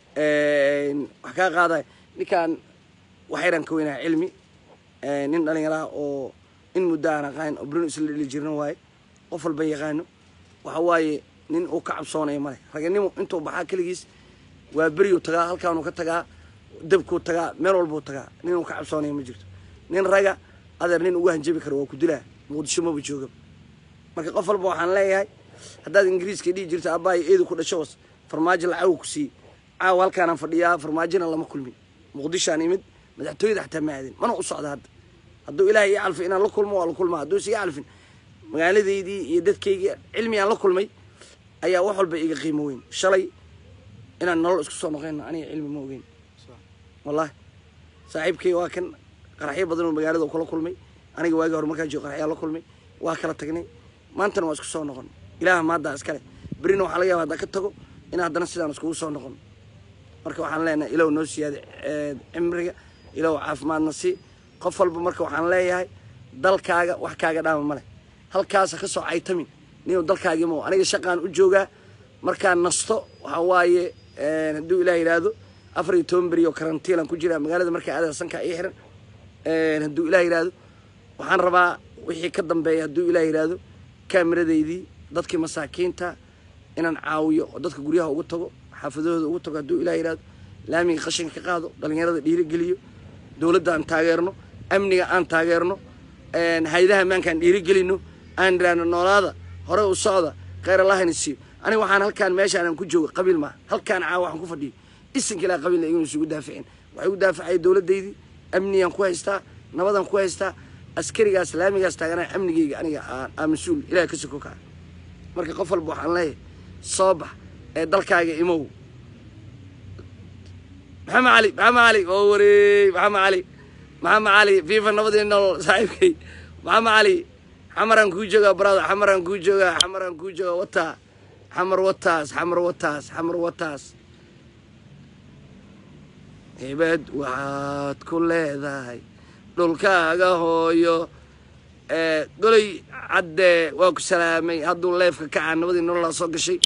wax kaa qaadaya ninkaan waxayran ka weynaha cilmi nin dhallinyaraha oo in muddo aan aqaan oo brun isla dheli jirna waaye qof walba yaqaano waxa waaye nin uu ka cabsoonayo male raganimo intuu baxaa keligiis waa beryuu tagaa halkaanuu ka tagaa dabkuu tagaa meel walbuu tagaa nin uu ka cabsoonayo ma jirto nin raga adeer nin ugu hanjabi karo waa ku dilaa muqdisho maba jooga marka qof walba waxaan leeyahay haddaad ingiriiska dhihi jirto abbaayo eedu ku dhasho was farmaajo lacagu ku siiyey caawa halkaanaan fadhiyaa farmaajona lama kulmin muqdishoaan imid madaxtooyada xataa ma aadin mana u socda hadda hadduu ilaahay ii calfin inaan la kulmo waa la kulmaa hadduu is ii calfin magaaladaydii iyo dadkaygii cilmi aan la kulmay ayaa wax walba iga qiimo weyn shalay inaan nolol isku soo noqeyno aniga cilmi ma ogeyn wallahi saaxiibkay waa kan qaraxyo badan oo magaalada uu kula kulmay aniga waagii hore markaa joogo qaraxyaa la kulmay waa kala tagnay maantana waa isku soo noqon ilaaha maaddaa iskale berrina waxaa laga yaaba haddaan ka tago in haddana sidaan iskugu soo noqon marka waxaan leenahay ilow noo siyaada cimriga ilow caafimaadna si qof walba marka waxaan leeyahay dalkaaga wax kaaga dhaama male halkaasa ka soo caytamin ninuu dalkaagii mo aniga shaqaan u joogaa markaan nasto waxaa waaye hadduu ilaah yidhaahdo afar iyo toban beri oo karantiilan ku jiraa magaalada markaa adaa sankaa ii xiran hadduu ilaah yidhaahdo waxaan rabaa wixii ka dambeeya hadduu ilaah yidhaahdo kaamiradeydii dadkii masaakiinta inaan caawiyo oo dadka guryaha ugu tago xaafadahooda ugu tago hadduu ilaah yidhaahdo laamiga qashinka ka qaado dhalinyarada dhiirigeliyo dowladda aan taageerno amniga aan taageerno haydaha maankaan dhiirigelino aan idhaahno noolaada hore u socda kheyr allahna siiyo aniga waxaan halkaan meeshaan aan ku joogo qabiil maaha halkaan caawa waxaan ku fadhiyo isinka ilaa qabiilna iguna isugu daaficin waxay u daafacaya dowladdaydii amniyaan ku haystaa nabadaan ku haystaa askarigaas laamigaas taaganaa amnigeyga aniga aa mas-uul ilaah ka soko kaca marka qof walba waxaan leeyahay soo bax ee dalkaaga imow maxamed cali maxamed cali oo wareey maxamed cali maxamed cali fifa nabadii nolol saaxiibkay maxamed cali xamaraan kuu joogaa brother xamaraan kuu joogaa xamaraan kuu joogaa wataa xamar wataas xamar wataas xamar wataas hibad waxaad ku leedahay dhulkaaga hooyo goley cadde waa ku salaamay hadduu leefka kacaa nabadii nololaa soo gashay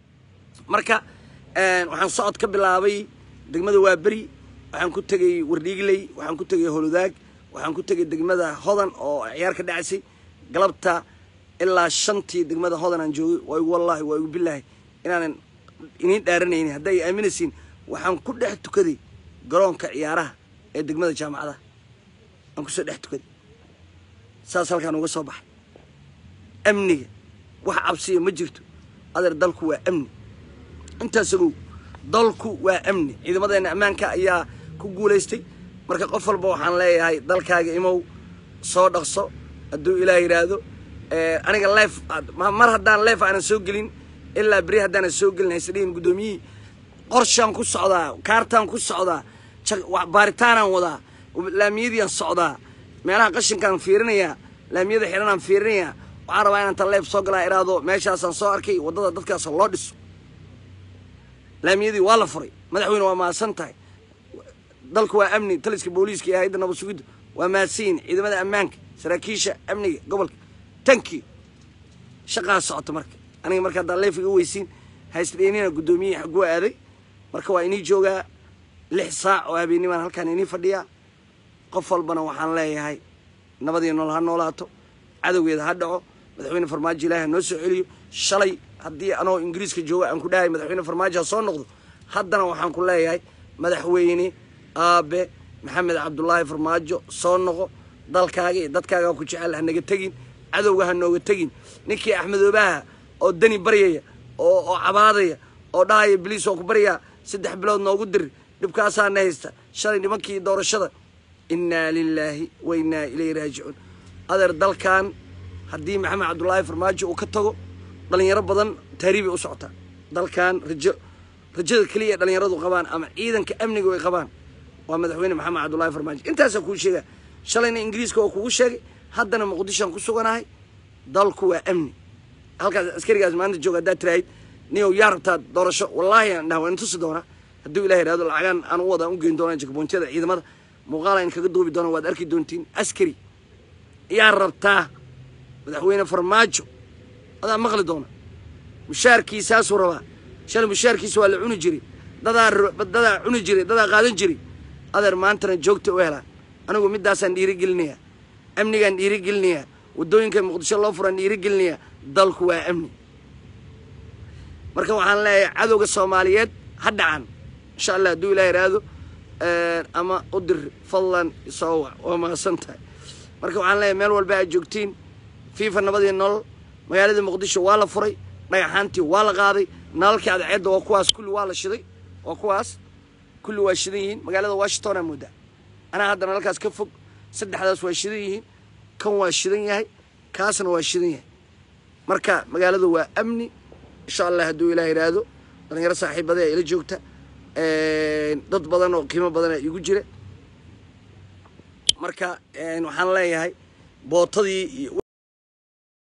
marka waxaan socod ka bilaabay degmada waaberi waxaan ku tegey wardhiigley waxaan ku tegey holudaag waxaan ku tegey degmada hodan oo ciyaar ka dhacaysay galabta ilaa shantii degmada hodan aan joogay waa igu wallaahi waa igu bilaahi inaanan iniin dhaaranaynin hadday aaminaysiin waxaan ku dhex tukaday garoonka ciyaaraha ee degmada jaamacadaha aan kusoo dhex tukaday saas halkaan uga soo baxay amniga wax cabsiya ma jirto adeer dalku waa amni intaas ogow dalku waa amni ciidamadeena ammaanka ayaa ku guulaystay marka qof walba waxaan leeyahay dalkaaga imow soo dhaqso hadduu ilaah yidhaahdo aniga leef mar haddaan leef aanan soo gelin ilaa beri haddaanan soo gelin haysdhihin guddoomiyihii qorshaan ku socdaa kaartaan ku socdaa baaritaanaan wadaa laamiyadiiaan socdaa meelaha qashinkaan fiirinayaa laamiyada xiranaan fiirinayaa waxaan rabaa inaan ta leef soo galaa iraado meeshaasaan soo arkay waddada dadkaas loo dhiso laamiyadii waa la furay madaxweyne waa mahadsan tahay dalku waa amni taliska booliiska iyo hay-adda nabad sugidda waa mahadsanyihin ciidamada ammaanka saraakiisha amniga gobolka tanki shaqaa socota marka aniga marka haddaan leef iga weysiin haysdheenina guddoomiyihii xaguu aaday marka waa inii joogaa lix saac oo habeenimaan halkaan inii fadhiyaa qof walbana waxaan leeyahay nabadii nool ha noolaato cadowgeeda ha dhaco madaxweyne farmaajo ilaahi ha noo soo celiyo shalay haddii anoo ingiriiska jooga aan ku dhahay madaxweyne farmaajo ha soo noqdo haddana waxaan ku leeyahay madaxweyne aabe maxamed cabdulaahi farmaajo soo noqo dalkaaga iyo dadkaaga ku jecel ha naga tegin cadowga ha nooga tegin ninkii axmedoobaha oo dani baryaya oo oo cabaadaya oo dhahaya biliis oo ku baryaa saddex bilood noogu dir dhibkaasaana haysta shalay nimankii doorashada innaa lilaahi wa innaa ilayhi raajicuun adeer dalkan haddii maxamed cabdulaahi farmaajo uu ka tago dhalinyaro badan taariibay u socotaa dalkan rajo rajada keliya ee dhalinyaradu qabaan ama ciidanka amniga ay qabaan waa madaxweyne maxamed cabdulaahi farmaajo intaasaa kuu sheegaa shalayna ingiriiska oo kugu sheegay haddana muqdishoan ku suganahay dalku waa amni halkaas askarigaas maanta jooga haddaad tirahayd niyow yaa rabtaa doorasho wallaahi aan dhaha waan tusi doonaa hadduu ilaah yidhahdo lacagaan aan u wada aan u geyn doonaa jakaboontiyada ciidamada muuqaal aan kaga duubi doona waad arki doontiin askari yaa rabtaa madaxweyne farmaajo adaa maqli doona mushaarkiisaasuu rabaa shalay mushaarkiisa waa la cuni jiray dadaa dadaa cuni jiray dadaa qaadan jiray adeer maantana joogta u helaa anigu middaasaan dhiirigelinayaa amnigaan dhiirigelinayaa waddooyinka muqdisho loo furaan dhiirigelinayaa dalku waa amni marka waxaan leeyahay cadowga soomaaliyeed ha dhacan insha allah hadduu ilah yidhaahdo ama u dir fadlan soo wac waa mahadsan tahay marka waxaan leeyahay meel walba aad joogtiin fiifa nabadii nolol magaalada muqdisho waa la furay dhagaxaantii waa la qaaday nalalkii cadceedda waa kuwaas kulli waa la shiday waa kuwaas kulli waa shidan yihiin magaalada washington aa moodaa anaa hadda nalalkaas ka fog saddexdaas waa shidan yihiin kan waa shidan yahay kaasna waa shidan yahay marka magaalada waa amni insha allah hadduu ilaah yidhaahdo dhalinyaro saaxiibadee ila joogta dad badan oo qiimo badana igu jira marka waxaan leeyahay bootadii iyo